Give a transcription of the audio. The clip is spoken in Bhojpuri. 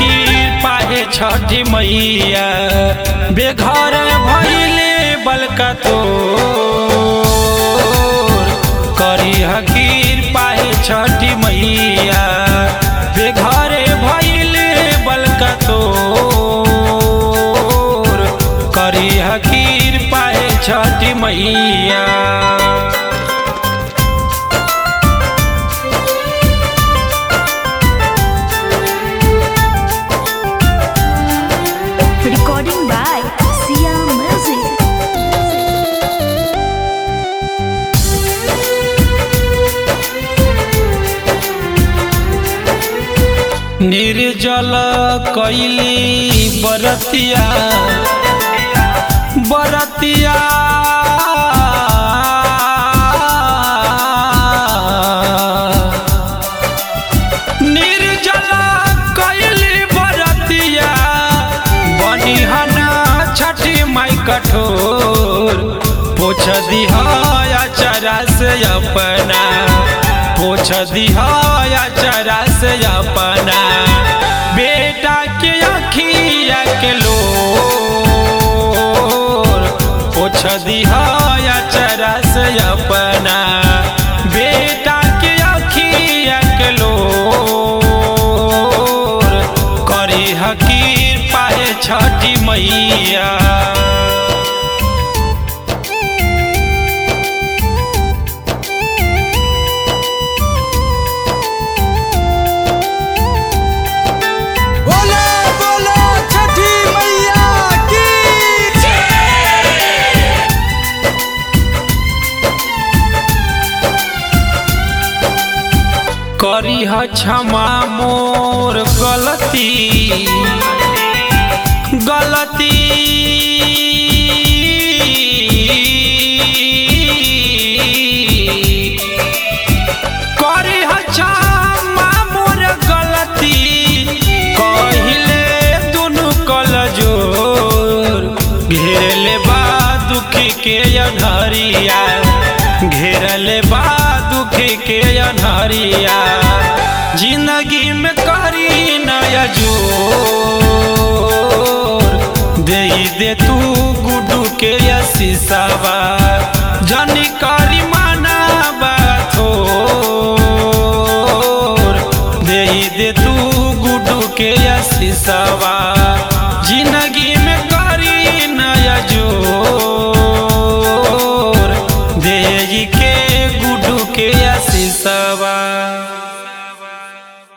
हकीर पाहे छठी मैया बेघर भइले बलका तोर करी हकीर पाहे छठी मैया बेघर भइले बलका तोर करी हकीर पाहे छठी मैया Recording by Sia Music. निर्जल कैली बरतिया बरतिया निर्जल कैली बरतिया बनिहना छठी माई कठोर पोछ दिहा चरा से अपना पोछ दिहा चरा से अपना बेटा के अखिया के लोर पोछ दिहा चरा से अपना बेटा के अखिया के लोर करी हकीर पाए छठी मैया बोले बोले छठी मैया की करी ह क्षमा मोर गलती गलती करी ह क्षमा मोर गलती कहिले दुनु कल जोर घेरले बा दुखी के अनहरिया घेरले बा दुखी के अनहरिया जिंदगी में करी नया जोर दे दे तू गुडू के शीशावा जनी करी माना बाथोर दे दे तू गुडू के शीशावा